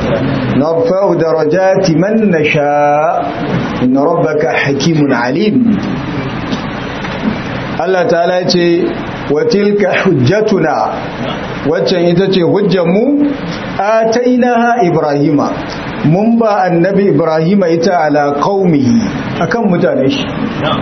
narfa'u darajati man nasha inna rabbaka hakimun alim Allah ta'ala ce wa tilka hujjatuna waccan ita ce hujjanmu atainaha ibrahima mun ba annabi ibrahima ita ala qaumihi akan mutane shi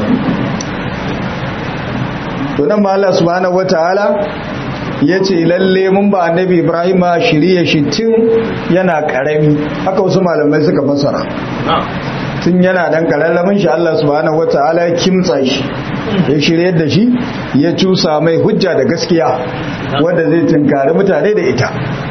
to nan ma Allah subhanahu wataala yace lalle mun ba annabi ibrahima shiriye shi tun yana karami haka wasu malamai suka fassara tun yana dan karallamin shi Allah subhanahu wataala ya kimtsa shi ya shirye da shi ya cusa mai hujja da gaskiya wanda zai tunkari mutane da ita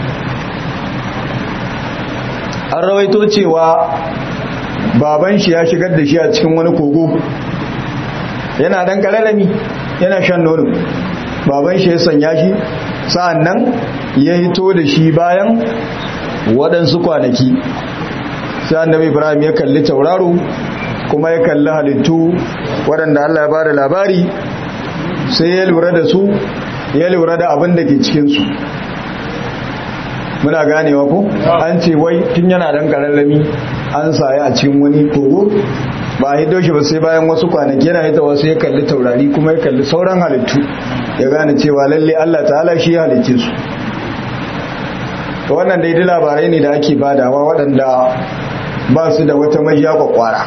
an rawaito cewa baban shi ya shigar da shi a cikin wani kogo yana dan karallami yana shan nono baban shi ya sanya shi sa'an nan ya hito da shi bayan waɗansu kwanaki sai annabi ibrahim ya kalli tauraro kuma ya kalli halittu waɗanda allah ya bada labari sai ya lura da su ya lura da abin da ke cikinsu muna ganewa ko an ce wai tun yana dan karallami an saye a cikin wani kogo ba a hido shi ba sai bayan wasu kwanaki yana hita wasu ya kalli taurari kuma ya kalli sauran halittu ya gane cewa lalle Allah ta'ala shi ya halicce su to wannan daidai labarai ne da ake badawa waɗanda ba su da wata majiya kwakwara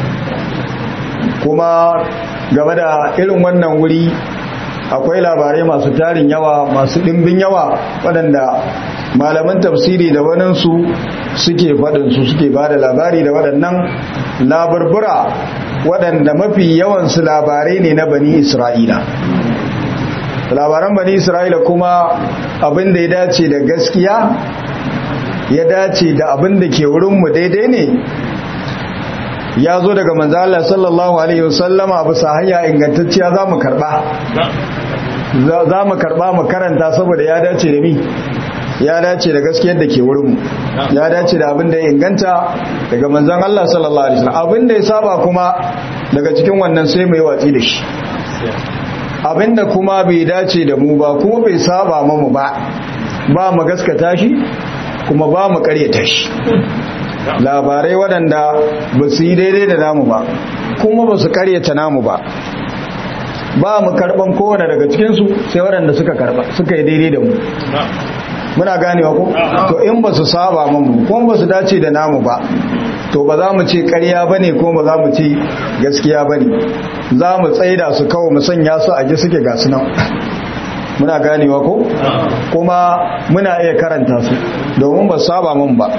kuma game da irin wannan wuri akwai labarai masu tarin yawa masu ɗimbin yawa waɗanda malaman tafsiri da waninsu suke faɗinsu suke ba da labari da waɗannan labarbura waɗanda mafi yawansu labarai ne na bani isra'ila labaran bani isra'ila kuma abin da ya dace da gaskiya ya dace da abin da ke wurinmu daidai ne ya zo daga manzala sallallahu alaihi wasallama bisa hanya ingantacciya za mu karɓa za mu karɓa mu karanta saboda ya dace da mi ya dace da gaskiyar da ke wurinmu ya dace da abin da ya inganta daga manzan Allah sallallahu alaihi wasallam abin da ya saba kuma daga cikin wannan sai mai watsi da shi abin da kuma bai dace da mu ba kuma bai saba mu ba ba mu gaskata shi kuma ba mu karyata shi labarai waɗanda ba su yi daidai da namu ba kuma ba su karyata namu ba ba mu karɓan kowane daga cikinsu sai waɗanda suka karɓa suka yi daidai da mu muna ganewa ko to in ba su saba mu kuma ba su dace da namu ba to ba za mu ce ƙarya ba ne kuma ba za mu ce gaskiya ba ne za mu tsaida su kawo mu sanya su a ji suke gasu nan muna ganewa ko kuma muna iya karanta su domin ba saba mun ba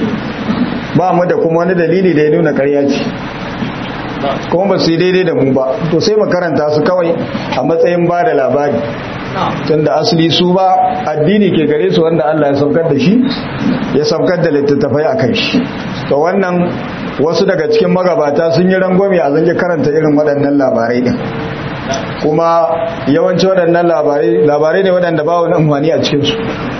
ba mu da kuma wani dalili da ya nuna ƙarya ce kuma ba su yi daidai da mu ba to sai mu karanta su kawai a matsayin ba da labari tunda asali su ba addini ke gare su wanda Allah ya saukar da shi ya saukar da littattafai a kai shi to wannan wasu daga cikin magabata sun yi rangwame a zange karanta irin waɗannan labarai din kuma yawanci waɗannan labarai labarai ne waɗanda ba wani amfani a cikinsu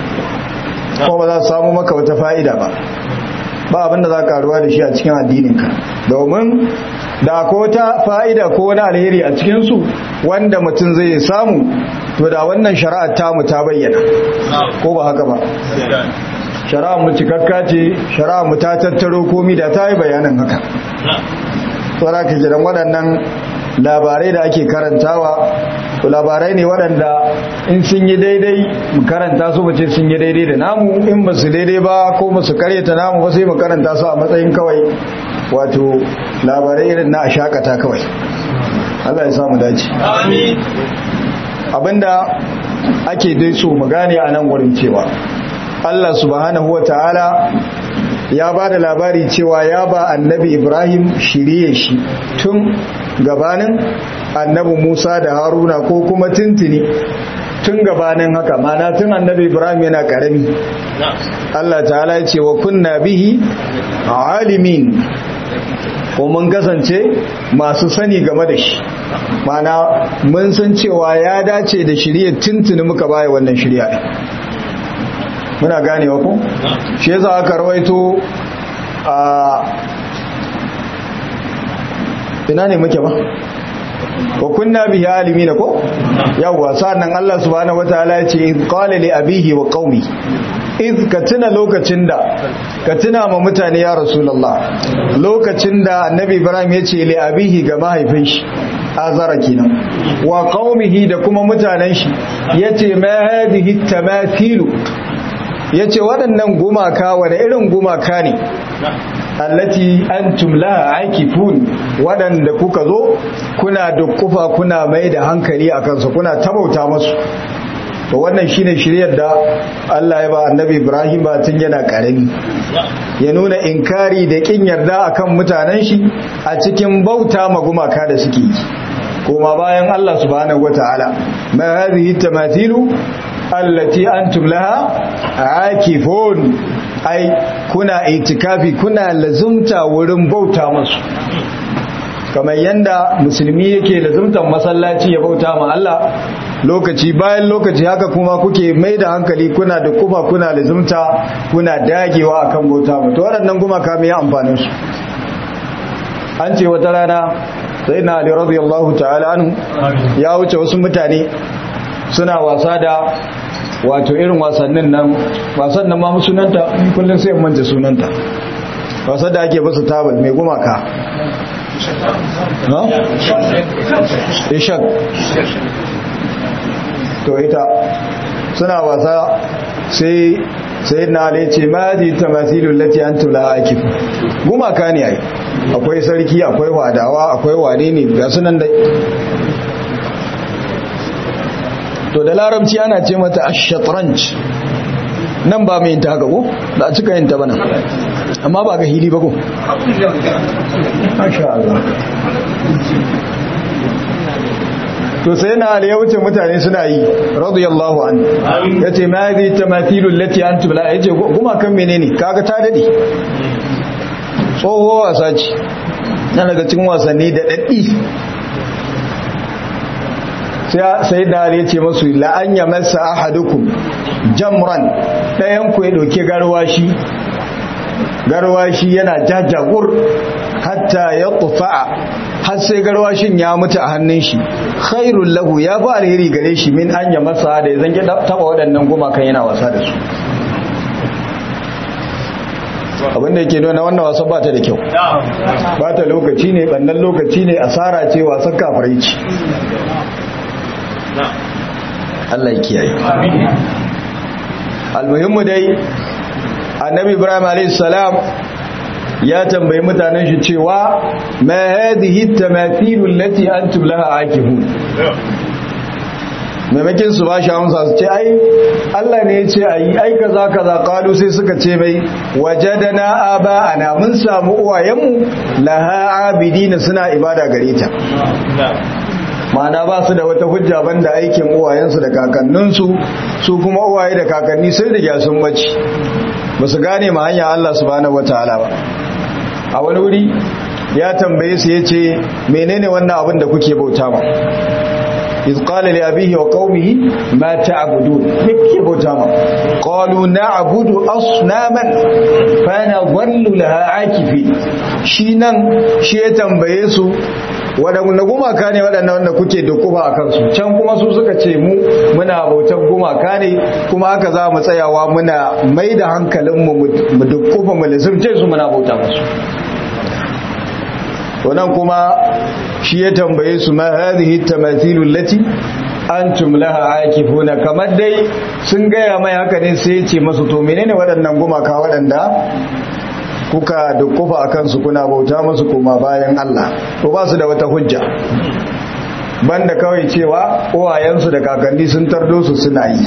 ko ba za su samu maka wata fa'ida ba ba abinda za ka ruwa da shi a cikin addininka domin da ko ta fa'ida ko wani alheri a cikinsu wanda mutum zai samu to da wannan shari'ar tamu ta bayyana ko ba haka ba shari'ar mu cikakka ce shari'ar mu ta tattaro komi da ta yi bayanin haka tsara ka jiran waɗannan labarai da ake karantawa to labarai ne waɗanda in sun yi daidai mu karanta su bace sun yi daidai da namu in ba su daidai ba ko ba su karyata namu ba sai mu karanta su a matsayin kawai wato labarai irin na a shakata kawai Allah ya samu dace abinda ake dai so mu gane a nan wurin cewa Allah subhanahu wa ta'ala ya ba da labari cewa ya ba annabi Ibrahim shirye shi tun gabanin annabi Musa da Haruna ko kuma tuntuni tun gabanin haka mana tun annabi Ibrahim yana karami Allah ta'ala ya ce wa kunna bihi alimin ko mun kasance masu sani game da shi mana mun san cewa ya dace da shirye tuntuni muka baya wannan shirya muna ganewa ko shi yasa aka rawaito a ina ne muke ba wa kunna bihi alimin ko yawa sannan Allah subhanahu wataala ya ce qala li abihi wa qaumi iz ka tuna lokacin da ka tuna ma mutane ya rasulullah lokacin da annabi ibrahim ya ce li abihi ga mahaifin shi azara kenan wa qaumihi da kuma mutanen shi yace ma hadhihi tamathilu yace waɗannan gumaka wani irin gumaka ne allati antum laha akifun waɗanda kuka zo kuna dukkufa kuna mai da hankali a kansu kuna tabauta masu to wannan shine shiryar da Allah ya ba annabi Ibrahim ba tun yana karami ya nuna inkari da kin yarda akan mutanen shi a cikin bauta ma gumaka da suke yi kuma bayan Allah subhanahu wataala ma hadhihi tamathilu allati antum laha akifun ai kuna itikafi kuna lazumta wurin bauta masu kamar yanda musulmi yake lazumtan masallaci ya bauta ma Allah lokaci bayan lokaci haka kuma kuke mai da hankali kuna da kuma kuna lazumta kuna dagewa akan bauta mu to waɗannan kuma ka mai amfanin su an ce wata rana sai na Ali radiyallahu ta'ala anhu ya wuce wasu mutane suna wasa da wato irin wasannin nan wasan nan ma sunanta kullum sai manta sunanta wasan da ake basu tabal mai gumaka ha? ishak to ita suna wasa sai sai na ne ce ma ji tamasilun lati an tula ake gumaka ne ai akwai sarki akwai wadawa akwai wane ne ga sunan da to da larabci ana ce mata ashatranj nan ba mai yin ta haka ko da a cika yin ta bana amma ba ga hili ba ko masha Allah to sai na ali ya wuce mutane suna yi radiyallahu an yace ma zai tamathilu allati antum la yace kuma kan menene kaga ta dade tsoho wasa ce na daga cikin wasanni da daddi sai da ya ce masu la'an ya masa ahadukum jamran ɗayan ku ya ɗauki garwashi garwashi yana jajagur hatta ya tufa'a har sai garwashin ya mutu a hannun shi khairul lahu ya fi alheri gare shi min an ya masa da ya zange taba waɗannan gumakan yana wasa da su abinda yake nuna wannan wasan ba ta da kyau ba ta lokaci ne ɓannan lokaci ne asara ce wasan kafarai ce Allah ya kiyaye almuhimmu dai annabi ibrahim alayhis salam ya tambayi mutanen shi cewa ma hadhihi tamathilu allati antum laha akifun maimakin su ba shi amsa su ce ai Allah ne ya ce ayi ai kaza kaza kalu sai suka ce mai wajadana aba ana mun samu uwayenmu laha abidina suna ibada gare ta ma'ana ba su da wata hujja banda aikin uwayensu da kakanninsu su kuma uwaye da kakanni sun riga sun bace ba su gane ma hanyar Allah subhanahu wataala ba a wani wuri ya tambaye su yace menene wannan abin da kuke bauta ma iz qala li abihi wa qaumihi ma ta'budun me kuke bauta ma qalu na'budu asnaman fa nadhallu laha akifi shi nan shi ya tambaye su waɗanda gumaka ne waɗanda wanda kuke dukufa a kansu can kuma su suka ce mu muna bautar gumaka ne kuma haka za mu tsayawa muna mai da hankalinmu mu dukufa mu lissirce su muna bauta musu wannan kuma shi ya tambaye su ma hadhihi tamathilu lati antum laha akifuna kamar dai sun gaya mai haka ne sai ya ce masu to menene waɗannan gumaka waɗanda kuka dukkufa a kansu kuna bauta musu kuma bayan Allah to ba su da wata hujja banda kawai cewa uwayensu da kakanni sun tardo su suna yi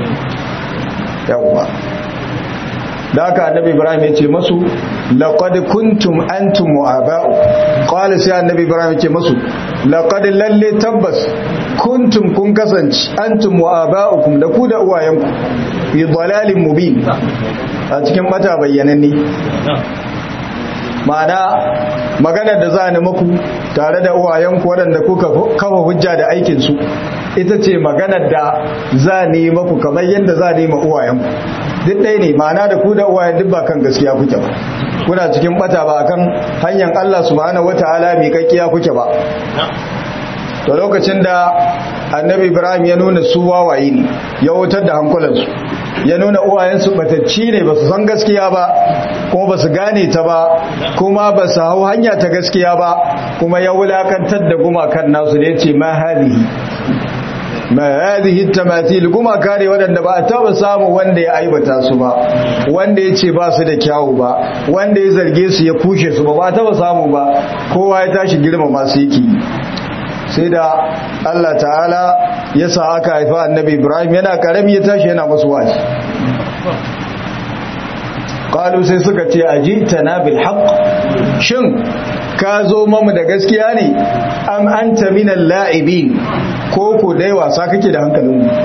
yawwa da haka annabi ibrahim ya ce masu laqad kuntum antum wa aba'u qala sai annabi ibrahim ya ce masu laqad lalle tabbas kuntum kun kasance antum wa aba'ukum da ku da uwayenku fi dalalin mubin a cikin bata bayyananne ma'ana maganar da za a maku tare da uwayenku waɗanda kuka kafa hujja da aikinsu ita ce maganar da za a maku kamar yadda za a nema uwayenku duk ɗaya ne ma'ana da ku da uwayen duk ba kan gaskiya kuke ba kuna cikin bata ba kan hanyar Allah subhanahu wata'ala mai kakkiya kuke ba to lokacin da annabi ibrahim ya nuna su wawaye ne ya wutar da hankulansu ya nuna uwayensu batacci ne ba su san gaskiya ba kuma ba su gane ta ba kuma ba su hau hanya ta gaskiya ba kuma ya wulakantar da gumakan nasu da ya ce ma hadihi ma hadihi tamathil gumaka ne waɗanda ba a taba samu wanda ya aibata su ba wanda ya ce ba su da kyawu ba wanda ya zarge su ya kushe su ba ba taba samu ba kowa ya tashi girma masu yake sai da Allah ta'ala ya sa aka haifa annabi Ibrahim yana karami ya tashi yana masu wazi qalu sai suka ce ajitana bil haqq shin ka zo mamu da gaskiya ne am anta minal la'ibin ko ko dai wasa kake da hankalin mu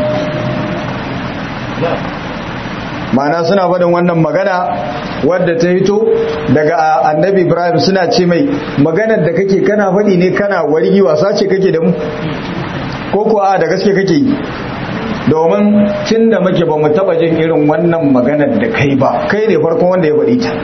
ma'ana suna faɗin wannan magana wadda ta hito daga annabi ibrahim suna ce mai maganar da kake kana faɗi ne kana wargi wasa ce kake da mu ko ko a da gaske kake yi domin tun da muke ba mu taɓa jin irin wannan maganar da kai ba kai ne farkon wanda ya faɗi ta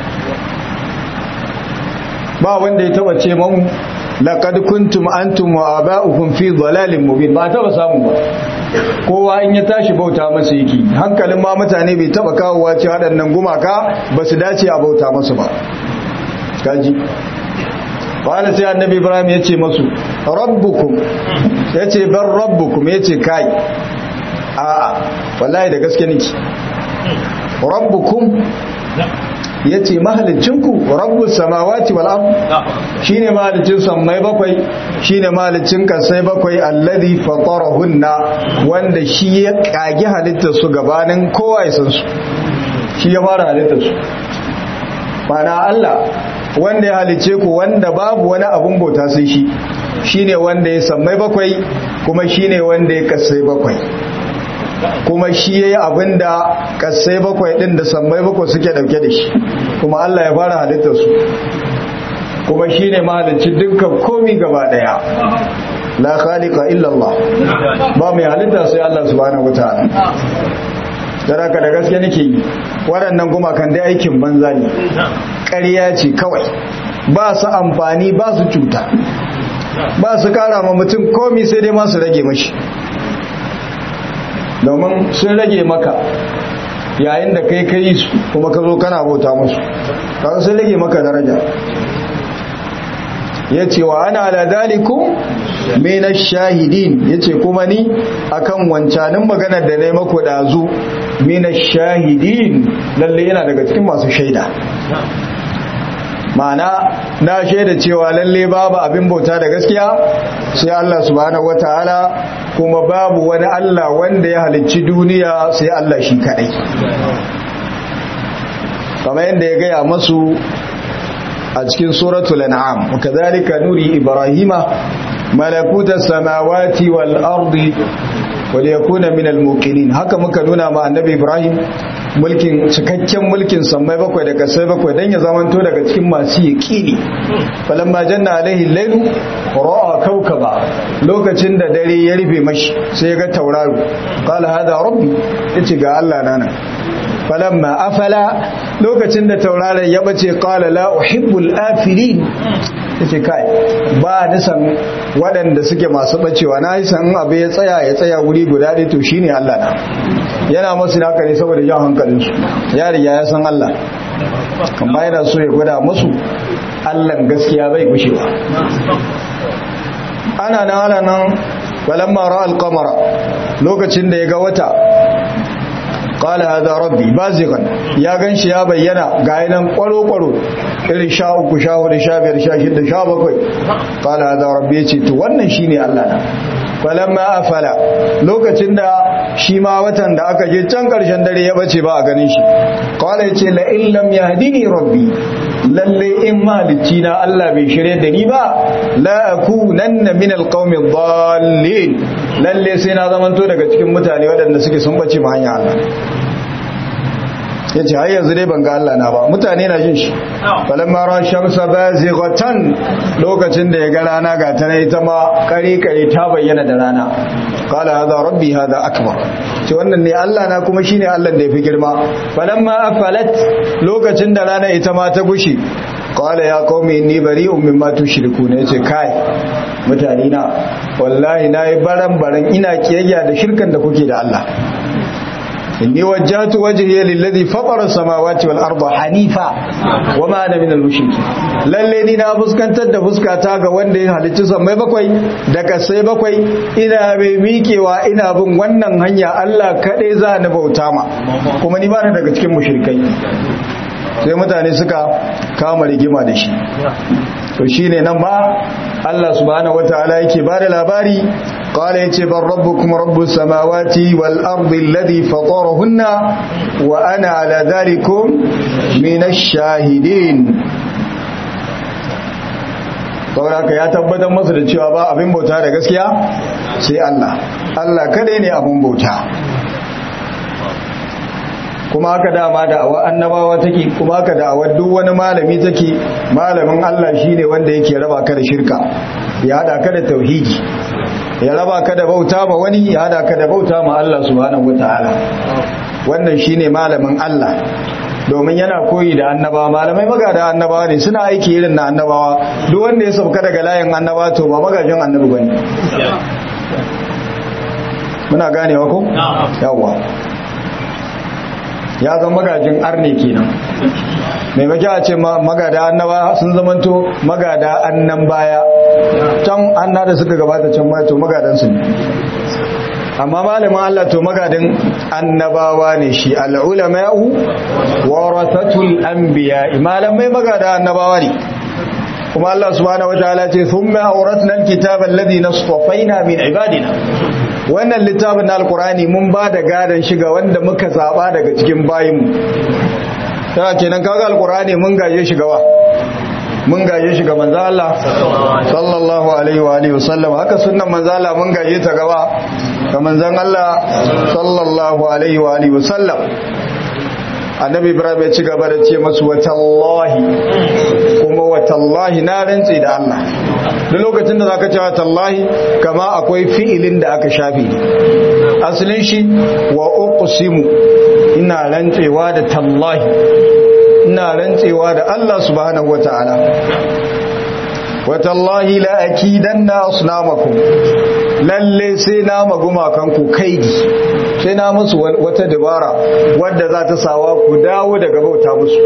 ba wanda ya taɓa ce mamu laqad kuntum antum wa aba'ukum fi dhalalin mubin ba taɓa samu ba kowa in ya tashi bauta masa yake hankalin ma mutane bai taba kawowa ce waɗannan gumaka ba su dace a bauta masu ba kaji wani sai annabi ibrahim ya ce masu rabbukum ya ce ban rabbukum ya ce kai a'a wallahi da gaske niki rabbukum ya ce mahalicinku rabbus samawati wal ard shine mahalicin sammai bakwai shine mahalicin kasai bakwai alladhi fatarahunna wanda shi ya kage halittar su gabanin kowa ya san su shi ya fara halittar su mana Allah wanda ya halice ku wanda babu wani abun bauta sai shi shine wanda ya sammai bakwai kuma shine wanda ya kasai bakwai kuma shi ya yi abin da kasai bakwai ɗin da sammai bakwai suke ɗauke da shi kuma Allah ya fara halittar su kuma shi ne mahalicci dukkan komi gaba ɗaya la khaliqa illallah ba mai halitta sai Allah subhanahu wataala dan haka da gaske nake yi waɗannan gumakan dai aikin banza ne ƙarya ce kawai ba su amfani ba su cuta ba su kara ma mutum komi sai dai ma su rage mashi domin sun rage maka yayin da kai kai su kuma ka zo kana bauta musu kaga sun rage maka daraja ya ce wa ana ala dalikum mina shahidin ya ce kuma ni akan wancanin maganar da na yi mako ɗazu mina shahidin lalle yana daga cikin masu shaida ma'ana na shaida cewa lalle babu abin bauta da gaskiya sai Allah subhanahu wataala kuma babu wani Allah wanda ya halicci duniya sai Allah shi kadai kamar yadda ya gaya masu a cikin suratul an'am kadhalika nuri ibrahima malakuta samawati wal ardi wal yakuna min al muqinin haka muka nuna ma annabi ibrahim mulkin cikakken mulkin sammai bakwai da kasai bakwai dan ya zamanto daga cikin masu yaqini falamma janna alaihi lailu ra'a kawkaba lokacin da dare ya rufe mashi sai ya ga tauraro qala hada rabbi yace ga Allah nana falamma afala lokacin da tauraron ya bace qala la uhibbul afilin yace kai ba ni san waɗanda suke masu bacewa na san abu ya tsaya ya tsaya wuri guda ɗaya to shine Allah na yana masu haka ne saboda jan hankalin su ya riga ya san Allah amma yana so ya gwada musu Allah gaskiya bai gushewa ana nan ana nan balamma ra'al qamara lokacin da ya ga wata qala hadha rabbi bazigan ya ganshi ya bayyana ga yanan kwaro kwaro irin sha uku sha hudu sha biyar sha shida sha bakwai qala hadha rabbi yace to wannan shine Allah na falamma afala lokacin da shi ma watan da aka je can karshen dare ya bace ba a ganin shi qala yace la in lam yahdini rabbi lalle in mahalicci na Allah bai shirye da ni ba la akunanna min alqawmi dhallin lalle sai na zamanto daga cikin mutane waɗanda suke sun bace ma hanya Allah yace har yanzu dai ban ga Allah na ba mutane na jin shi falamma ra shamsa bazighatan lokacin da ya ga rana ga ta ita ma kare kare ta bayyana da rana qala hadha rabbi hadha akbar ce wannan ne Allah na kuma shine Allah da yafi girma falamma afalat lokacin da rana ita ma ta gushi qala ya qaumi inni bari'un mimma tushrikun yace kai mutane na wallahi nayi baran baran ina kiyayya da shirkan da kuke da Allah inni wajjahtu wajhiya lilladhi fatara samawati wal arda hanifa wama ana minal mushrikeen lalle ni na fuskantar da fuskata ga wanda ya halicci sammai bakwai daga sai bakwai ina mai mikewa ina bin wannan hanya Allah kadai za ni bauta ma kuma ni ba ni daga cikin mushrikai sai mutane suka kama rigima da shi to shine nan ma Allah subhanahu wataala yake bada labari qala yace bar rabbukum rabbus samawati wal ardi alladhi fatarahunna wa ana ala dhalikum minash shahidin saboda ya tabbatar masa da cewa ba abin bauta da gaskiya sai Allah Allah kadai ne abin bauta kuma haka dama da awa annabawa take kuma haka da awa duk wani malami take malamin Allah shine wanda yake raba ka da shirka ya hada ka da tauhidi ya raba ka da bauta ma wani ya hada ka da bauta ma Allah subhanahu wataala wannan shine malamin Allah domin yana koyi da annabawa malamai magada annabawa ne suna aiki irin na annabawa duk wanda ya sauka daga layin annabawa to ba magajin annabi bane muna ganewa ko yawwa ya zama magajin arne kenan mai maki a ce magada annaba sun zamanto magada annan baya can anna da suka gabata can ma to magadansu ne amma malamin Allah to magadin annabawa ne shi al'ulama'u warasatul anbiya malamai magada annabawa ne kuma Allah subhanahu wataala ce thumma awratna alkitaba alladhi nasfaina min ibadina wannan littafin na alkurani mun ba da gadon shiga wanda muka zaba daga cikin bayinmu ta kenan kaga alkurani mun gaje shigawa mun gaje shiga manzo Allah sallallahu alaihi wa alihi wasallam haka sunnan manzo Allah mun gaje ta gaba ga manzon Allah sallallahu alaihi wa alihi wasallam annabi ibrahim ya ci gaba da ce masu watallahi kuma watallahi na rantse da Allah duk lokacin da zaka ce watallahi kama akwai fi'ilin da aka shafe asalin shi wa uqsimu ina rantsewa da tallahi ina rantsewa da Allah subhanahu wataala watallahi la akidanna asnamakum lalle sai na maguma kanku kaidi sai na musu wata dabara wadda za ta sawa ku dawo daga bauta musu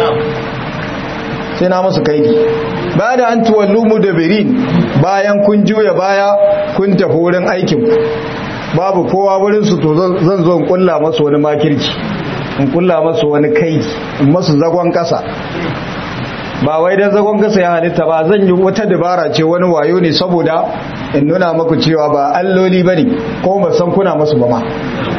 sai na musu kaidi ba da an tuwallu mu da birin bayan kun juya baya kun tafi wurin aikin babu kowa wurin su to zan zo in kulla masu wani makirci in kulla masu wani kaidi in masu zagon kasa ba wai dan zagon kasa ya halitta ba zan yi wata dabara ce wani wayo ne saboda in nuna maku cewa ba alloli bane ko ba san kuna masu ba ma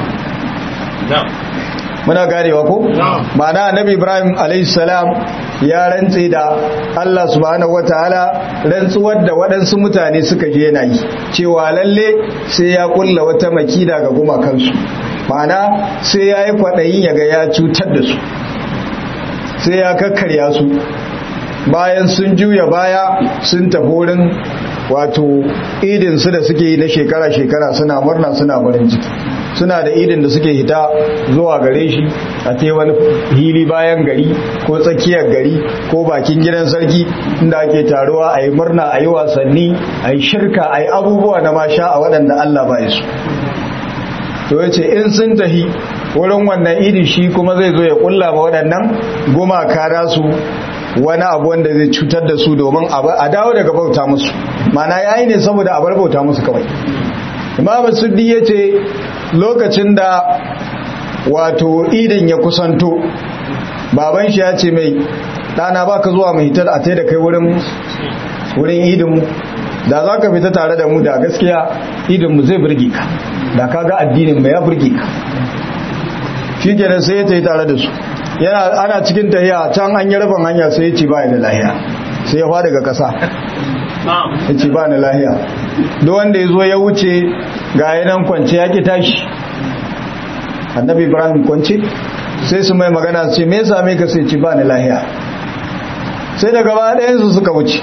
muna ganewa ko ma'ana annabi ibrahim salam ya rantse da allah subhanahu wataala rantsuwar da waɗansu mutane suka je yana yi cewa lalle sai ya kulla wata makida ga gumakansu ma'ana sai ya yi kwaɗayin ya ga ya cutar da su sai ya kakkarya su bayan sun juya baya sun tafi wurin wato idinsu da suke yi na shekara-shekara suna murna suna farin ciki suna da idin da suke hita zuwa gare shi a te wani hili bayan gari ko tsakiyar gari ko bakin gidan sarki inda ake taruwa a yi murna a yi wasanni a yi shirka a yi abubuwa na masha a waɗanda Allah ba su to ya ce in sun tahi wurin wannan idin shi kuma zai zo ya kulla ma waɗannan gumaka nasu wani abu wanda zai cutar da su domin a dawo daga bauta musu mana yayi ne saboda a bar bauta musu kawai imam suddi ya ce lokacin da wato idin ya kusanto baban shi ya ce mai ɗana ba ka zuwa mai hitar a tai da kai wurin idinmu da za ka fita tare da mu da gaskiya idinmu zai burge ka da ka ga addinin mai ya burge ka shi kenan sai ya ta yi tare da su yana ana cikin tahiya can an yi rufin hanya sai ya ce ba da lahiya sai ya fada ga kasa ya ce ba da lahiya duk wanda ya zo ya wuce ga yanan kwance ya ki tashi annabi ibrahim kwance sai su mai magana su ce me yasa me ka sai ce ba da lahiya sai da gaba ɗayan su suka wuce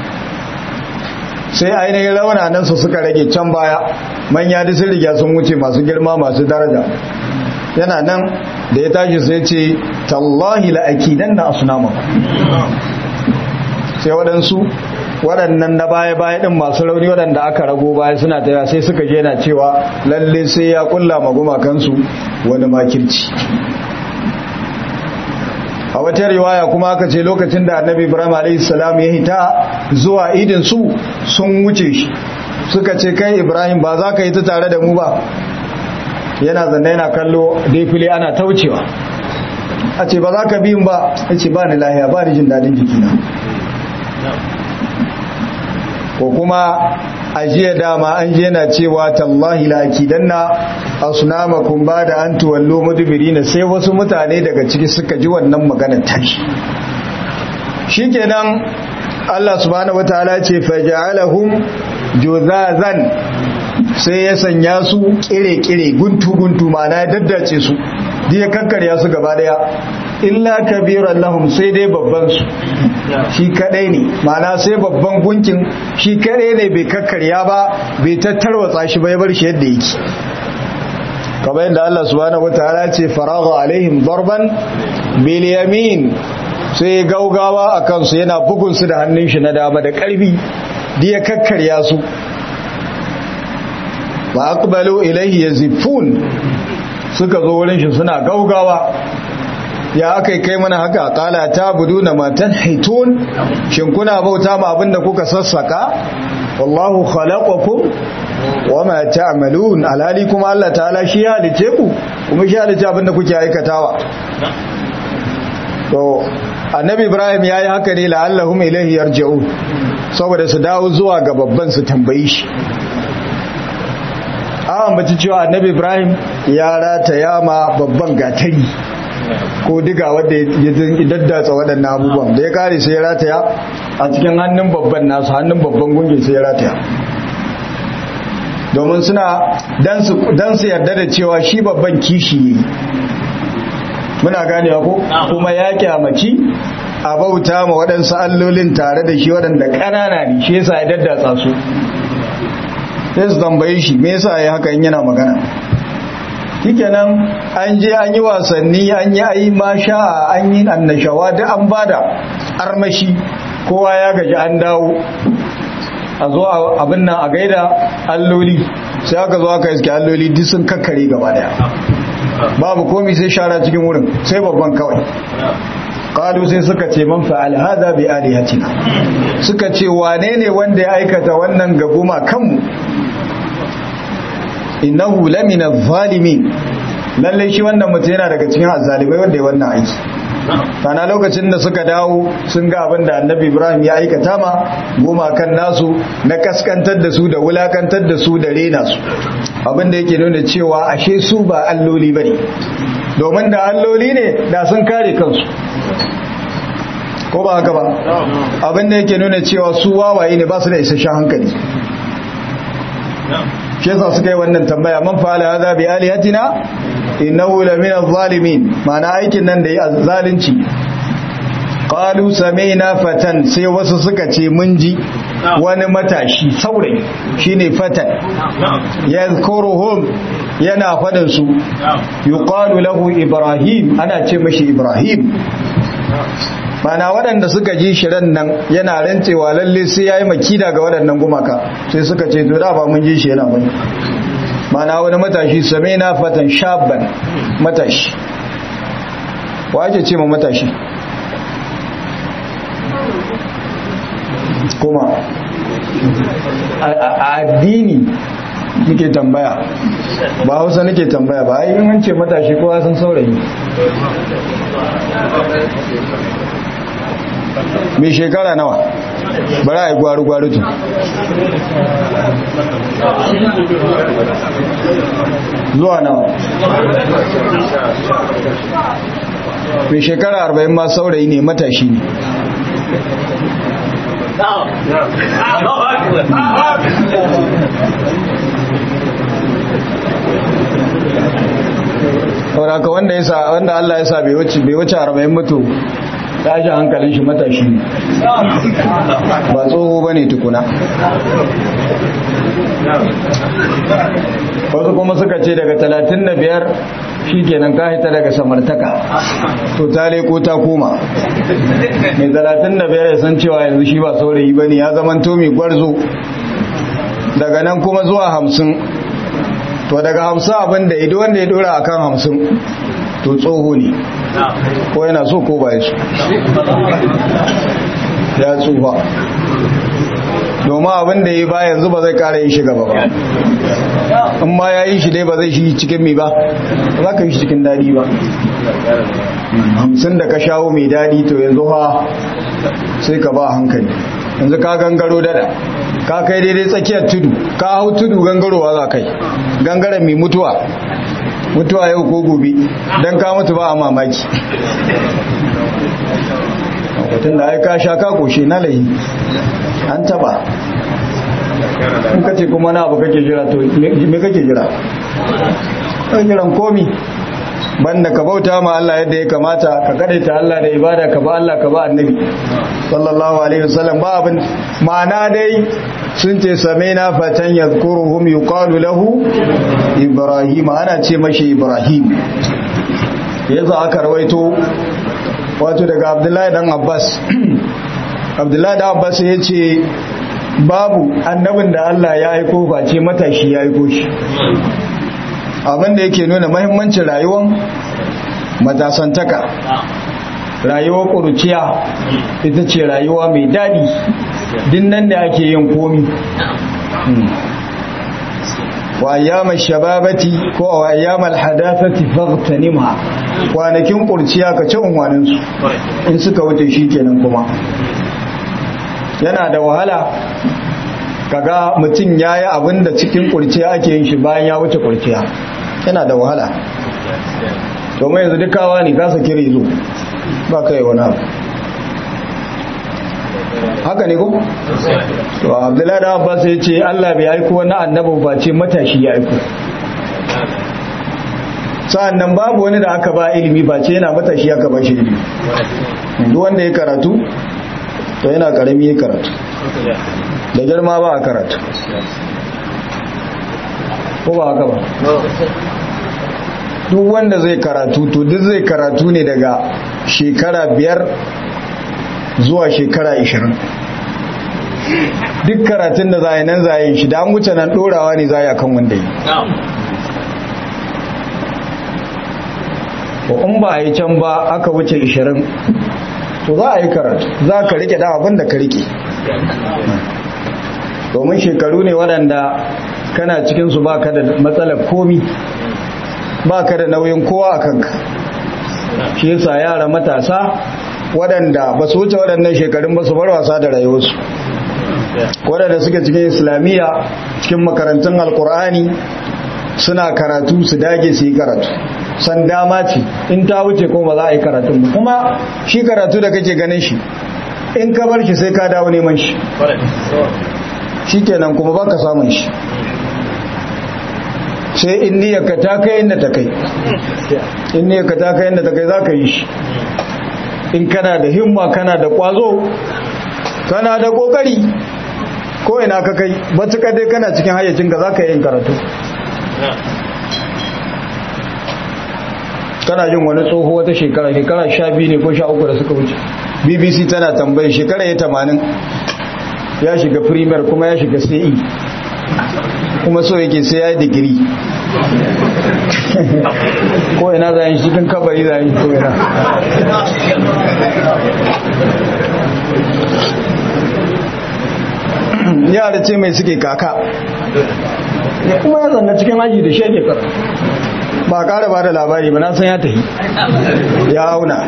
sai ainihin raunanan su suka rage can baya manya da sun riga sun wuce masu girma masu daraja yana nan da ya tashi sai ce tallahi la'akidan na asunama sai waɗansu waɗannan na baya-baya ɗin masu rauni waɗanda aka rago baya suna taya sai suka je na cewa lalle sai ya kulla magumakansu wani makirci a wata riwaya kuma aka ce lokacin da annabi ibrahim a.s. ya hita zuwa idin su sun wuce shi suka ce kai ibrahim ba za ka yi ta tare da mu ba yana zanne yana kallo fili ana taucewa a ce ba za ka biyun ba ya ce ba ni lahiya ba ni jin daɗin jikina ko kuma a jiya dama an je na cewa tallahi la akidanna asnamakum bada an tuwallu mudbirina sai wasu mutane daga ciki suka ji wannan maganar tashi shikenan Allah subhanahu wataala ce faja'alahum juzazan sai ya sanya su kire-kire guntu-guntu mana ya daddace su ya kakkarya su gaba daya illa kabiran lahum sai dai babban su shi kadai ne mana sai babban gunkin shi kadai ne bai kakkarya ba bai tattarwatsa shi bai bar shi yadda yake kamar yadda Allah subhanahu wataala ce faragha alaihim darban bil yamin sai gaugawa akan su yana bugun su da hannun shi na dama da karfi da ya kakkarya su wa aqbalu ilayhi yazifun suka zo wurin shi suna gaugawa ya aka kai mana haka kala ta budu na matan haitun shin kuna bauta ma abinda kuka sassaka wallahu khalaqakum wama ta'malun alhali kuma Allah ta'ala shi ya halice ku kuma shi halice abinda kuke aikatawa to annabi ibrahim yayi haka ne la'allahum ilayhi yarji'un saboda su dawo zuwa ga babban su tambayi shi an bace cewa annabi ibrahim ya rata yama babban gatari ko diga wadda ya daddatsa waɗannan abubuwan da ya kare sai ya rataya a cikin hannun babban nasu hannun babban gungi sai ya rataya domin suna dan su yarda da cewa shi babban kishi yi muna ganewa ko kuma ya kyamaci a bauta ma waɗansu allolin tare da shi waɗanda ƙanana ne shi yasa ya daddatsa su sai su tambaye shi me yasa ya haka in yana magana shikenan an je an yi wasanni an yi ayi masha an yi annashawa duk an bada armashi kowa ya gaji an dawo a zo abin nan a gaida alloli sai aka zo aka iske alloli duk sun kakkare gaba daya babu komi sai shara cikin wurin sai babban kawai kalu sai suka ce man fa'al hadha bi alihatina suka ce wane ne wanda ya aikata wannan gaguma kanmu innahu lamina zalimin lalle shi wannan mutum yana daga cikin azzalimai wanda ya wannan aiki kana lokacin da suka dawo sun ga abin da annabi ibrahim ya aikata ma goma kan nasu na kaskantar da su da wulakantar da su da rena su abin da yake nuna cewa ashe su ba alloli bane domin da alloli ne da sun kare kansu ko ba haka ba abin da yake nuna cewa su wawaye ne ba su da isasshen hankali shi yasa suka yi wannan tambaya man fa'ala hadha bi alihatina innahu lamina adh-dhalimin ma'ana aikin nan da yi zalunci qalu sami'na fatan sai wasu suka ce mun ji wani matashi saurayi shine fatan yadhkuruhum yana fadin su yuqalu lahu ibrahim ana ce mashi ibrahim mana waɗanda suka ji shirin nan yana rancewa lalle sai ya yi makida ga waɗannan gumaka sai suka ce to da ba mun ji shi yana bane mana wani matashi same na fatan shabban matashi wa ake ce ma matashi kuma a addini nake tambaya ba hausa nake tambaya ba ai in ce matashi kowa sun saurayi mai shekara nawa bari a yi gwaru-gwaru tun zuwa nawa mai shekara arba'in ma saurayi ne matashi ne sauraka wanda ya sa wanda Allah ya sa bai wuce bai wuce 40 mutu tashi hankalin shi matashi ne ba tsoho bane tukuna wasu kuma suka ce daga 35 shi kenan ka hita daga samartaka to ta leko ta koma mai talatin da biyar ya san cewa yanzu shi ba saurayi ba ne ya zama to mai gwarzo daga nan kuma zuwa hamsin to daga hamsin abin da ido wanda ya dora a kan hamsin to tsoho ne ko yana so ko ba ya so ya tsufa domin abin da ya ba yanzu ba zai kara yin shi gaba ba in ma ya yi shi dai ba zai shi cikin mi ba za ka yi shi cikin daɗi ba hamsin da ka shawo mai daɗi to yanzu ha sai ka ba hankali yanzu ka gangaro dada ka kai daidai tsakiyar tudu ka hau tudu gangarowa za kai gangaren mai mutuwa mutuwa yau ko gobe don ka mutu ba a mamaki mutum da aika sha ka koshe na layi an taba in ka ce kuma na abu kake jira to me kake jira kan jiran komi banda ka bauta ma Allah yadda ya kamata ka kadaita Allah da ibada ka ba Allah ka ba annabi sallallahu alaihi wasallam ba abin ma'ana dai sun ce samaina fatan yadhkuruhum yuqalu lahu ibrahim ana ce mashi ibrahim yanzu aka rawaito wato daga abdullahi dan abbas abdullahi dan abbas ya ce babu annabin da Allah ya aiko face matashi ya aiko shi abinda yake nuna mahimmancin rayuwar matasantaka rayuwar ƙuruciya ita ce rayuwa mai daɗi dinnan da ake yin komi wa ayyamar shababati ko wa ayyamar hadasati faghtanimha kwanakin ƙurciya ka ci unwaninsu in suka wuce shi kenan kuma yana da wahala kaga mutum ya yi abin da cikin kurciya ake yin shi bayan ya wuce kurciya yana da wahala domin yanzu dukawa ne kasa kiri zo ba ka yi wani abu haka ne ko? to abdullahi da abbas ya ce allah bai aiko wani annabi ba ce matashi ya aiko sa'an nan babu wani da aka ba ilimi ba ce yana matashi aka ba shi ilimi duk wanda ya karatu to yana karami ya karatu da girma ba a karatu ko ba haka ba duk wanda zai karatu to duk zai karatu ne daga shekara biyar zuwa shekara ishirin duk karatun da za a yi nan za a yi shi da an wuce nan dorawa ne za a yi akan wanda yi ko in ba a yi can ba aka wuce ishirin to za a yi karatu za ka rike da abin da ka rike domin shekaru ne waɗanda kana cikinsu ba ka da matsalar komi ba ka da nauyin kowa a kanka shi yasa yara matasa waɗanda ba su wuce waɗannan shekarun ba su bar wasa da rayuwarsu waɗanda suke cikin islamiyya cikin makarantun alkur'ani suna karatu su dage su yi karatu san dama ce in ta wuce kuma ba za a yi karatun ba kuma shi karatu da kake ganin shi in ka bar shi sai ka dawo neman shi shi kenan kuma baka samun shi sai in niyyarka ta kai inda ta kai in niyyarka ta kai inda ta kai za ka yi shi in kana da himma kana da kwazo kana da kokari ko ina ka kai matuƙa dai kana cikin hayyacinka za ka yi yin karatu kana jin wani tsoho wata shekara shekara sha biyu ne ko sha uku da suka wuce bbc tana tambayi shekara ya tamanin ya shiga primer kuma ya shiga ce kuma so yake sai ya yi digiri ko ina za yi cikin kabari za yi ko ina yara ce mai suke kaka kuma ya zanna cikin aji da shege kar ba kara ba da labari ba na san ya tafi ya auna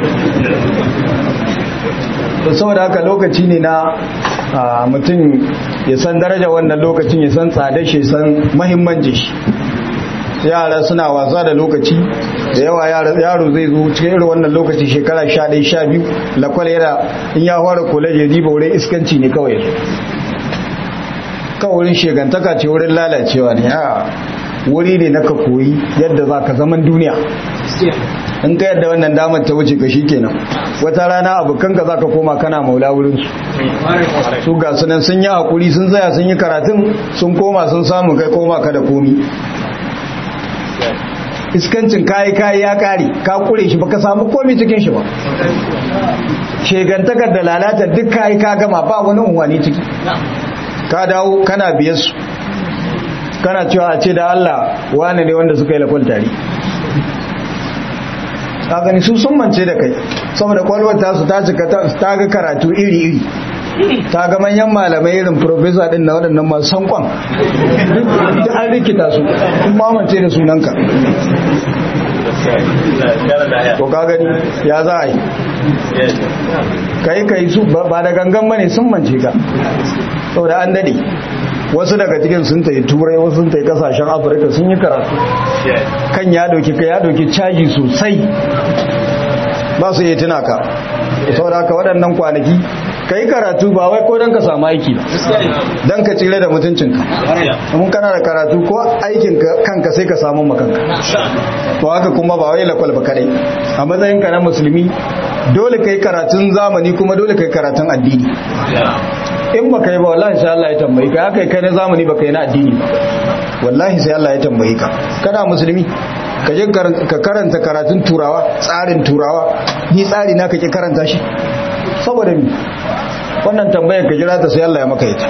da saboda haka lokaci ne na mutum ya san daraja wannan lokacin ya san tsada shi san mahimmanci shi yara suna wasa da lokaci da yawa yaro zai zo cikin irin wannan lokaci shekara sha ɗaya sha biyu lakwal yana in ya fara koleji riba wurin iskanci ne kawai kawai wurin shegantaka ce wurin lalacewa ne a wuri ne na ka koyi yadda za ka zaman duniya in ka yadda wannan damar ta wuce ka kenan wata rana abokanka za ka koma kana maula wurinsu su ga sunan sun yi hakuri sun zaya sun yi karatun sun koma sun samu kai koma ka da komi iskancin kayi kayi ya kare ka kure shi baka samu komai cikin shi ba shegantakar da lalata duk kayi ka gama ba wani unwani ciki ka dawo kana biyar su kana cewa a ce da Allah wane ne wanda suka yi lakwal tare ka gani su sun mance da kai saboda kwalwar tasu ta cika ta ga karatu iri-iri ta ga manyan malamai irin profesa din na waɗannan masu sankon da an rikita su kun mamance da sunanka to ka gani ya za a yi kai kai su ba da gangan bane sun mance ka saboda an dade wasu daga cikin sun tayi turai wasu sun tayi kasashen afirka sun yi karatu kan ya dauki ka ya dauki caji sosai ba su yi tuna ka saboda haka waɗannan kwanaki ka yi karatu ba wai ko don ka samu aiki don ka tsire da mutuncinka mun kana da karatu ko aikin kanka sai ka samu makanka to haka kuma ba wai lakwal ba kadai a matsayin ka na musulmi dole ka yi karatun zamani kuma dole ka yi karatun addini in baka yi ba wallahi sai Allah ya tambayi ka haka kai na zamani baka yi na addini ba wallahi sai Allah ya tambayi ka kana musulmi ka je ka karanta karatun turawa tsarin turawa ni tsari na kake karanta shi saboda mi wannan tambayar ka jira ta sai Allah ya maka ita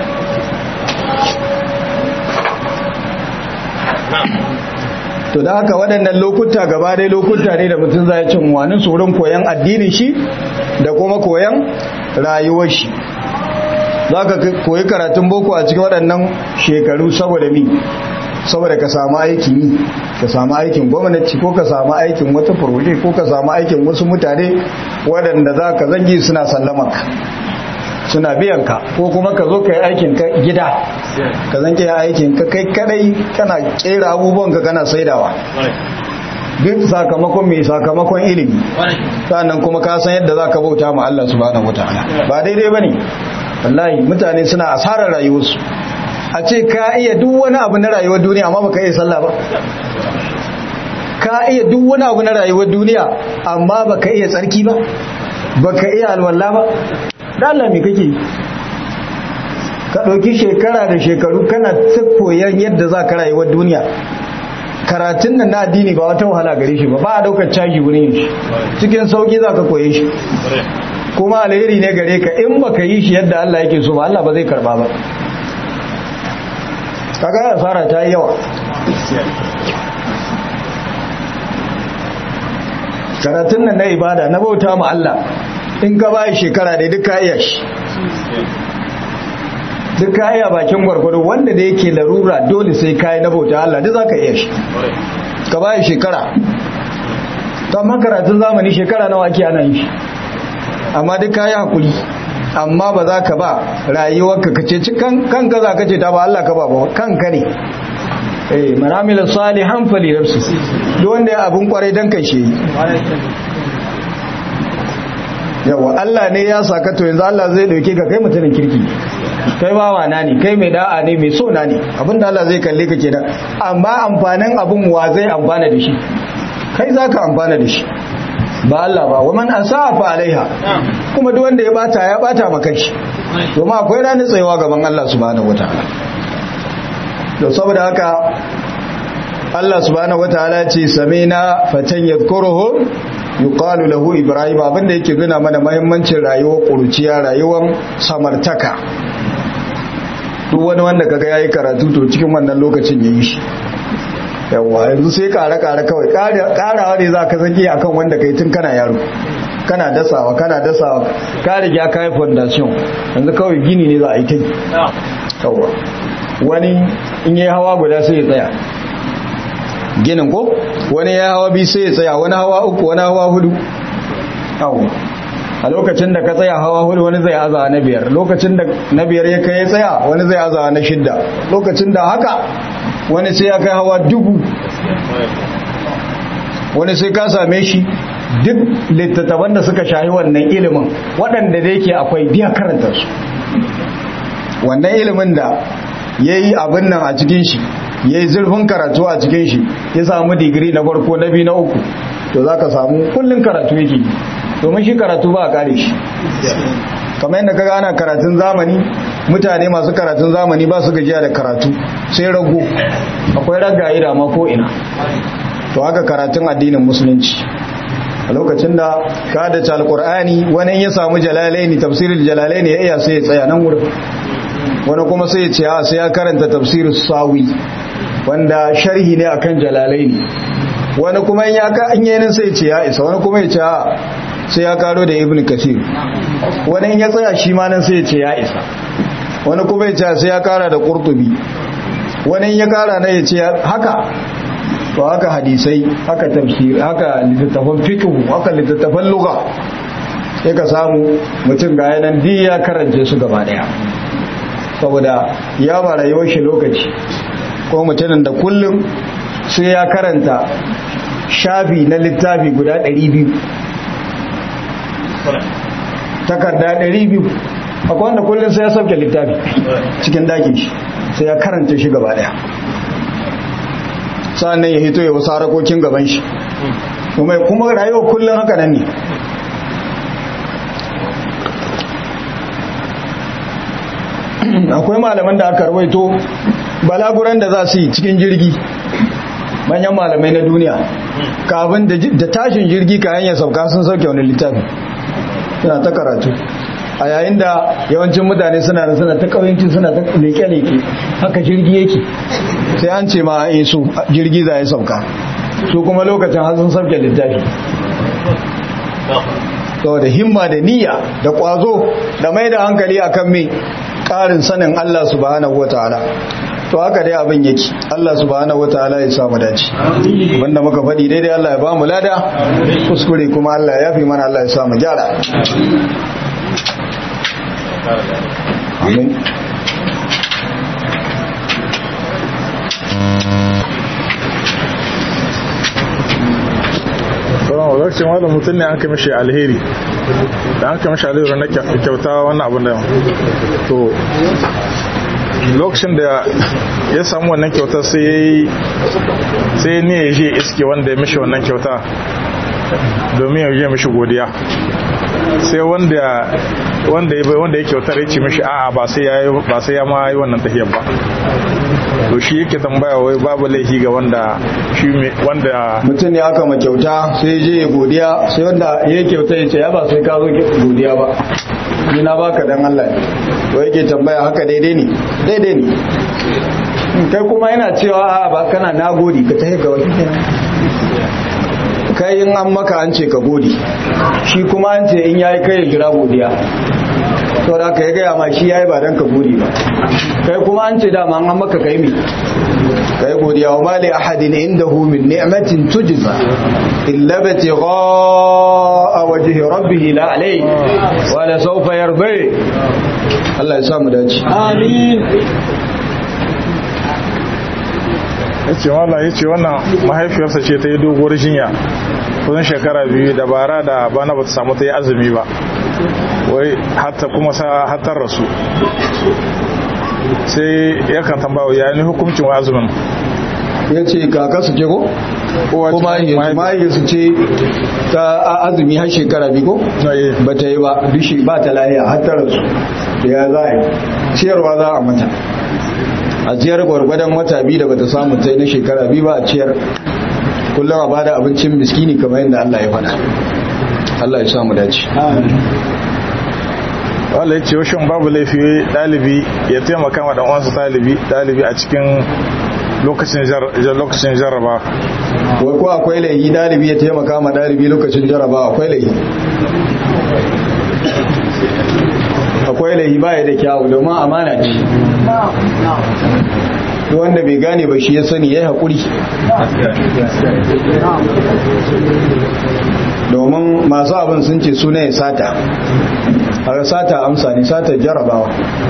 to da haka waɗannan lokuta gaba dai lokuta ne da mutum zai cin wani tsoron koyan addinin shi da kuma koyan rayuwar shi za ka koyi karatun boko a cikin waɗannan shekaru saboda mi saboda ka samu aikin yi ka samu aikin gwamnati ko ka samu aikin wata furoje ko ka samu aikin wasu mutane waɗanda za ka zangi suna sallamanka suna biyan ka ko kuma ka zo ka yi aikin ka gida ka zange aikin ka kai kadai kana kera abubuwan ka kana saidawa duk sakamakon mai sakamakon ilimi sannan kuma ka san yadda za ka bauta ma Allah subhanahu wataala ba daidai bane wallahi mutane suna asarar rayuwarsu a ce ka iya duk wani abu na rayuwar duniya amma baka iya sallah ba ka iya duk wani abu na rayuwar duniya amma baka iya tsarki ba baka iya alwala ba da Allah me kake ka ɗauki shekara da shekaru kana ta koyan yadda za ka rayuwar duniya karatun nan na addini ba wata wahala gare shi ba ba a daukar caji wurin shi cikin sauki za ka koye shi kuma alheri ne gare ka in baka yi shi yadda Allah yake so ba Allah ba zai karba ba kaga asara ta yi yawa karatun nan na ibada na bauta ma Allah in ka bayi shekara da duka iya shi duka iya bakin gwargwado wanda da yake larura dole sai kayi na bauta Allah duk zaka iya shi ka bayi shekara to amma karatun zamani shekara nawa ake ana yin shi amma duk kayi hakuri amma ba za ka ba rayuwarka ka ce kanka za ka ce ta ba Allah ka ba ba kanka ne eh manamila salihan fali nafsi duk wanda ya abun kwarai dan kai shi yawa Allah ne ya saka to yanzu Allah zai dauke ka kai mutumin kirki kai bawa na ne kai mai da'a ne mai so na ne abinda Allah zai kalle ka kenan amma amfanin abun wa zai amfana da shi kai zaka amfana da shi ba Allah ba waman asafa alaiha kuma duk wanda ya bata ya bata maka shi domin akwai ranar tsayawa gaban Allah subhanahu wataala to saboda haka Allah subhanahu wataala ce samina fatan yadhkuruhu yuqalu lahu ibrahim abinda yake nuna mana muhimmancin rayuwar kuruciya rayuwar samartaka duk wani wanda kaga yayi karatu to cikin wannan lokacin yayi shi yawa yanzu sai kare kare kawai karawa ne za ka zage akan wanda kai tun kana yaro kana dasawa kana dasawa ka riga ka yi foundation yanzu kawai gini ne za a yi ta yawa wani in yi hawa guda sai ya tsaya ginin ko wani ya hawa biyu sai ya tsaya wani hawa uku wani hawa hudu yawa a lokacin da ka tsaya hawa hudu wani zai aza na biyar lokacin da na biyar ya kai ya tsaya wani zai aza na shidda lokacin da haka wani sai ya kai hawa dubu wani sai ka same shi duk littattafan da suka shahi wannan ilimin waɗanda da yake akwai biya karanta su wannan ilimin da ya yi abin nan a cikin shi ya yi zurfin karatu a cikin shi ya samu digiri na farko na biyu na uku to za ka samu kullum karatu yake yi domin shi karatu ba a kare shi kamar yadda kaga ana karatun zamani mutane masu karatun zamani ba su gajiya da karatu sai rago akwai ragaye da ma ko ina to haka karatun addinin musulunci a lokacin da ka da alkur'ani wani ya samu jalalaini tafsirin jalalaini ya iya sai ya tsaya nan wurin wani kuma sai ya ce a sai ya karanta tafsirin sawi wanda sharhi ne akan jalalaini wani kuma in ya ka an yayin sai ya ce ya isa wani kuma ya ce a sai ya karo da ibn kasir wani in ya tsaya shi ma nan sai ya ce ya isa wani kuma ya ce sai ya kara da qurtubi wani in ya kara na ya ce haka to haka hadisai haka tafsir haka littattafan fiqh haka littattafan lugha sai ka samu mutum ga yanan di ya karance su gaba daya saboda ya ba rayuwar shi lokaci ko mutumin da kullum sai ya karanta shafi na littafi guda 200 takarda 200 akwai wanda kullum sai ya sauke littafi cikin dakin shi sai ya karanta shi gaba daya sa'annan ya hito ya wasu harakokin gaban shi kuma kuma rayuwa kullum haka nan ne akwai malaman da aka rawaito balaguran da za su yi cikin jirgi manyan malamai na duniya kafin da tashin jirgi kayan ya sauka sun sauke wani littafi suna ta karatu a yayin da yawancin mutane suna da suna ta ƙauyenci suna ta leke-leke haka jirgi yake sai an ce ma a su jirgi za ya sauka su kuma lokacin har sun sauke littafi da himma da niyya da ƙwazo da mai da hankali akan mai ƙarin sanin Allah subhanahu wa ta'ala to haka dai abin yake Allah subhanahu wa ta'ala ya samu dace wanda muka faɗi daidai Allah ya ba mu lada kuskure kuma Allah ya fi mana Allah ya samu gyara Amin. sauran lokacin wanda mutum ne an kai mashi alheri da an kai mashi alheri na kyauta wannan abin da to lokacin da ya samu wannan kyauta sai sai ne ya je iske wanda ya mishi wannan kyauta domin ya je mishi godiya sai wanda wanda ya wanda ya kyautar ya ce mishi a'a ba sai ya ba sai ya ma yi wannan tahiyar ba to shi yake tambaya wai babu laifi ga wanda shi wanda mutum ne aka ma kyauta sai je ya godiya sai wanda ya kyauta ya ce ya ba sai ka zo godiya ba ni na baka dan Allah to yake tambaya haka daidai ne daidai ne kai kuma yana cewa a ba kana nagode ka tafi ga wani kai in an maka an ce ka gode shi kuma an ce in yayi kai ya jira godiya to da ka yi gaya ma shi yayi ba dan ka gode ba kai kuma an ce dama an maka kai mi kai godiya wa mali ahadin indahu min ni'matin tujza illa batigha wajhi rabbih la alay wa la sawfa yardi Allah ya samu dace amin yace wallahi yace wannan mahaifiyarsa ce ta yi doguwar jinya kusan shekara biyu da bara da bana bata samu ta yi azumi ba wai hatta kuma sa hatar rasu sai yakan tambaya ya ni hukuncin wa azumin ya ce kaka su ce ko? kuma mahaifiyar su ce ta azumi har shekara biyu ko? ba ta yi ba dushi ba ta lahiya hatar rasu ya za a yi ciyarwa za a mata a ciyar gwargwadon wata biyu da bata samu ta na shekara biyu ba a ciyar kullum a bada abincin miskini kamar yadda Allah ya faɗa Allah ya samu dace wala yace washin babu laifi dalibi ya taimaka ma dan uwansa dalibi dalibi a cikin lokacin lokacin jarraba wai ko akwai laifi dalibi ya taimaka ma dalibi lokacin jarraba akwai laifi akwai laifi baya da kyawu domin amana ce wanda bai gane ba shi ya sani ya yi haƙuri domin masu abin sun ce suna ya sata a sata amsa ne sata jarabawa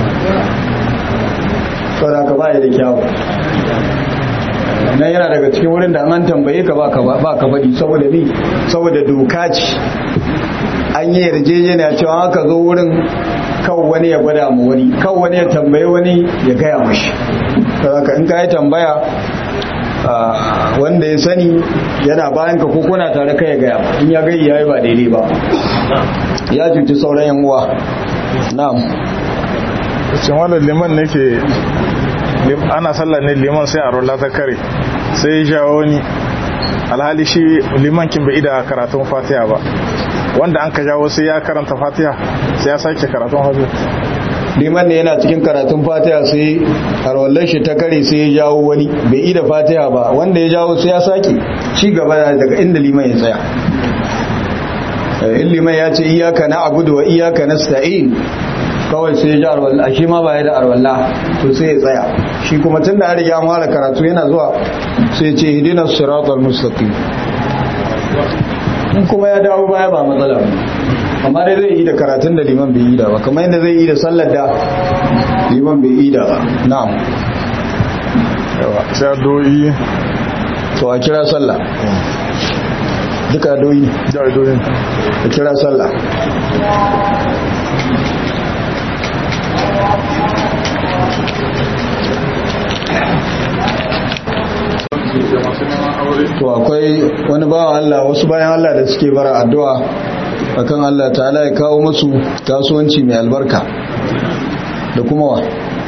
saboda ka baya da kyawu nan yana daga cikin wurin da an tambaye ka ba ka faɗi saboda ni saboda doka ce an yi yarjejeniya cewa haka zo wurin kawo wani ya gwada mu wani kawo wani ya tambaye wani ya gaya mashi saboda in ka yi tambaya wanda ya sani yana bayan ka kuna tare kai ya gaya in ya gai ya yi ba daidai ba ya cuci sauran yan uwa na'am cin wannan liman ne ke ana sallah ne liman sai a rola ta kare sai ya jawo ni alhali shi limankin bai ida karatun fatiha ba wanda an ka jawo sai ya karanta fatiha sai ya sake karatun fatiha liman ne yana cikin karatun fatiha sai arwallar shi ta kare sai ya jawo wani bai yi da fatiha ba wanda ya jawo sai ya sake ci gaba daga inda liman ya tsaya in liman ya ce iyaka na abudu wa iyaka na sta'in kawai sai ya ji arwallah shi ma ba ya da arwallah to sai ya tsaya shi kuma tun da riga an fara karatu yana zuwa sai ce hidinar siratal mustaqim in kuma ya dawo baya ba matsala ba amma dai zai yi da karatun da liman bai yi da ba kamar yadda zai yi da sallar da liman bai yi da ba na'am yawa sai doyi to a kira sallah duka doyi da doyin a kira sallah to akwai wani bawa Allah wasu bayan Allah da suke bara addu'a akan Allah ta'ala ya kawo musu kasuwanci mai albarka da kuma wa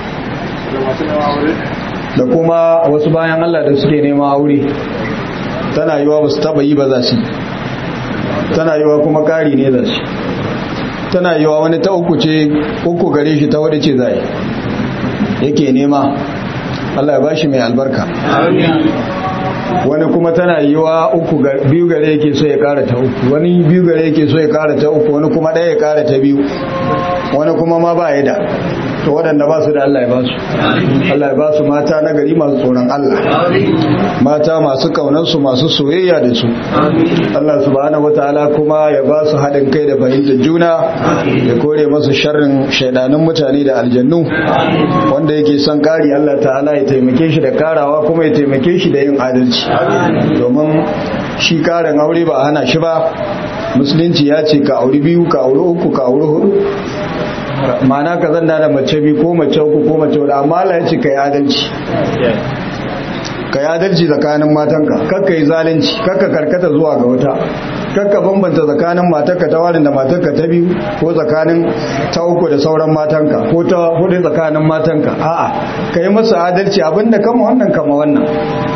da kuma wasu bayan Allah da suke neman aure tana yiwa ba su taba yi ba za su tana yiwa kuma kari ne za su tana yiwa wani ta uku ce uku gare shi ta wadda ce za yake nema Allah ya bashi mai albarka wani kuma tana yi wa uku biyu gare yake so ya kara ta uku wani biyu gare yake so ya kara ta uku wani kuma ɗaya ya kara ta biyu wani kuma ma ba ya da to waɗanda ba su da Allah ya ba su Allah ya ba su mata na gari masu tsoron Allah mata masu kaunansu masu soyayya da su Allah subhanahu wataala kuma ya ba su haɗin kai da fahimtar juna ya kore masu sharrin shaidanun mutane da aljannu wanda yake son kari Allah ta'ala ya taimake shi da karawa kuma ya taimake shi da yin adalci domin shi karin aure ba hana shi ba musulunci ya ce ka auri biyu ka auri uku ka auri hudu ma'ana ka zanda da mace biyu ko mace uku ko mace hudu amma Allah ya ce ka yi adalci ka yi adalci tsakanin matanka kakka yi zalunci kakka karkata zuwa ga wata kakka bambanta tsakanin matarka ta warin da matarka ta biyu ko tsakanin ta uku da sauran matanka ko ta hudu tsakanin matanka a'a ka yi masa adalci abinda kama wannan kama wannan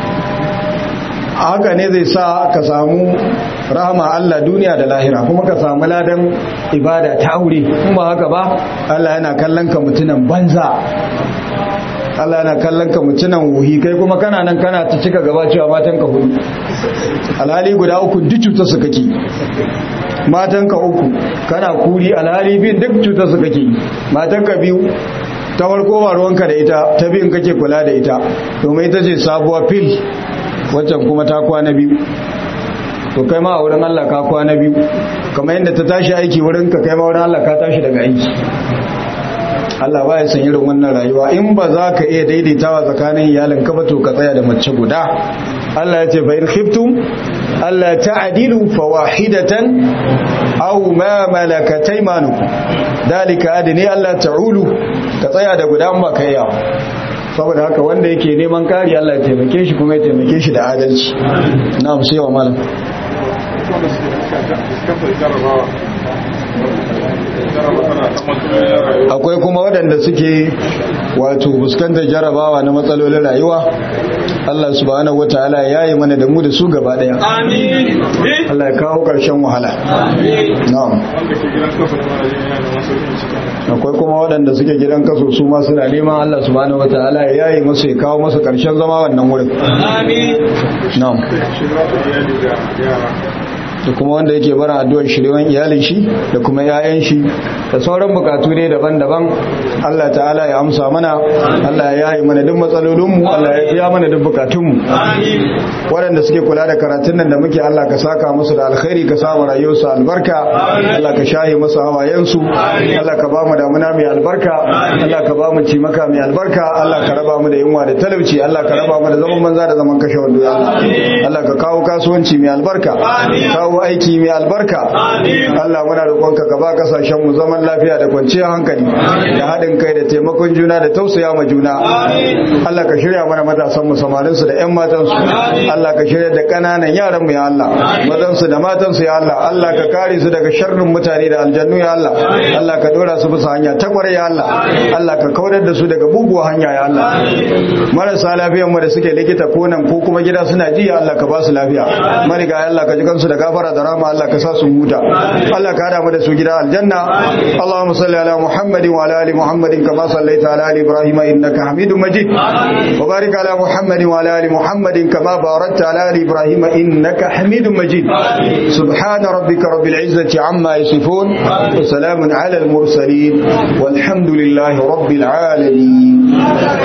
haka ne zai sa ka samu rahama Allah duniya da lahira kuma ka samu ladan ibada ta aure kuma haka ba Allah yana kallon ka mutunan banza Allah yana kallon ka mutunan wuhi kai kuma kana nan kana ta cika gaba cewa matan ka hudu alhali guda uku duk cutar su kake matan ka uku kana kuri alhali bin duk cutar su kake matan ka biyu ta farko ba ruwanka da ita ta biyun kake kula da ita domin ita ce sabuwa fil waccan kuma ta kwana biyu to kai ma a wurin Allah ka kwana biyu kamar yadda ta tashi aiki wurin ka kai ma wurin Allah ka tashi daga aiki Allah ba ya san irin wannan rayuwa in ba za ka iya daidaitawa tsakanin iyalin ka ba to ka tsaya da mace guda Allah ya ce fa in khiftum alla ta'dilu fawahidatan aw ma malakat aymanukum dalika adni alla ta'ulu ka tsaya da guda in ba ka iya saboda haka wanda yake neman kari Allah ya taimake shi kuma ya taimake shi da adalci na'am sai wa malam akwai kuma waɗanda suke wato fuskantar jarabawa na matsalolin rayuwa Allah subhanahu wataala ya yi mana da mu da su gaba daya amin Allah ya kawo ƙarshen wahala na'am akwai kuma waɗanda suke gidan kaso su ma suna neman Allah subhanahu wataala ya yi musu ya kawo musu ƙarshen zama wannan wurin amin na'am da kuma wanda yake bara addu'ar shirwan iyalin shi da kuma yayan shi da sauran bukatu ne daban-daban Allah ta'ala ya amsa mana Allah ya yi mana duk matsalolinmu Allah ya biya mana duk bukatunmu waɗanda suke kula da karatun nan da muke Allah ka saka musu da alkhairi ka samu rayuwarsu albarka Allah ka shaye musu hawayensu Allah ka ba mu damuna mai albarka Allah ka ba mu cimaka mai albarka Allah ka raba mu da yunwa da talauci Allah ka raba mu da zaman banza da zaman kashe wando Allah ka kawo kasuwanci mai albarka kawo kawo aiki mai albarka Allah muna roƙonka ka ba kasashen mu zaman lafiya da kwanciyar hankali da haɗin kai da taimakon juna da tausaya ma juna Allah ka shirya mana matasan mu samarin su da ƴan matan su Allah ka shirya da ƙananan yaran mu ya Allah mazan su da matan su ya Allah Allah ka kare su daga sharrin mutane da aljannu ya Allah Allah ka dora su bisa hanya ta kwarai ya Allah Allah ka kaurar da su daga buguwa hanya ya Allah marasa lafiyan mu da suke likita ko nan ko kuma gida suna ji ya Allah ka ba su lafiya mariga ya Allah ka ji kansu da gafara da rama Allah ka sa su huta Allah ka hada mu da su gida aljanna Allahumma salli ala Muhammadin wa ala ali Muhammadin kama sallaita ala ali Ibrahim innaka Hamidum Majid wa barik ala Muhammadin wa ala ali Muhammadin kama barakta ala ali Ibrahim innaka Hamidum Majid سبحان ربك رب العزة عما يصفون وسلام على المرسلين والحمد لله رب العالمين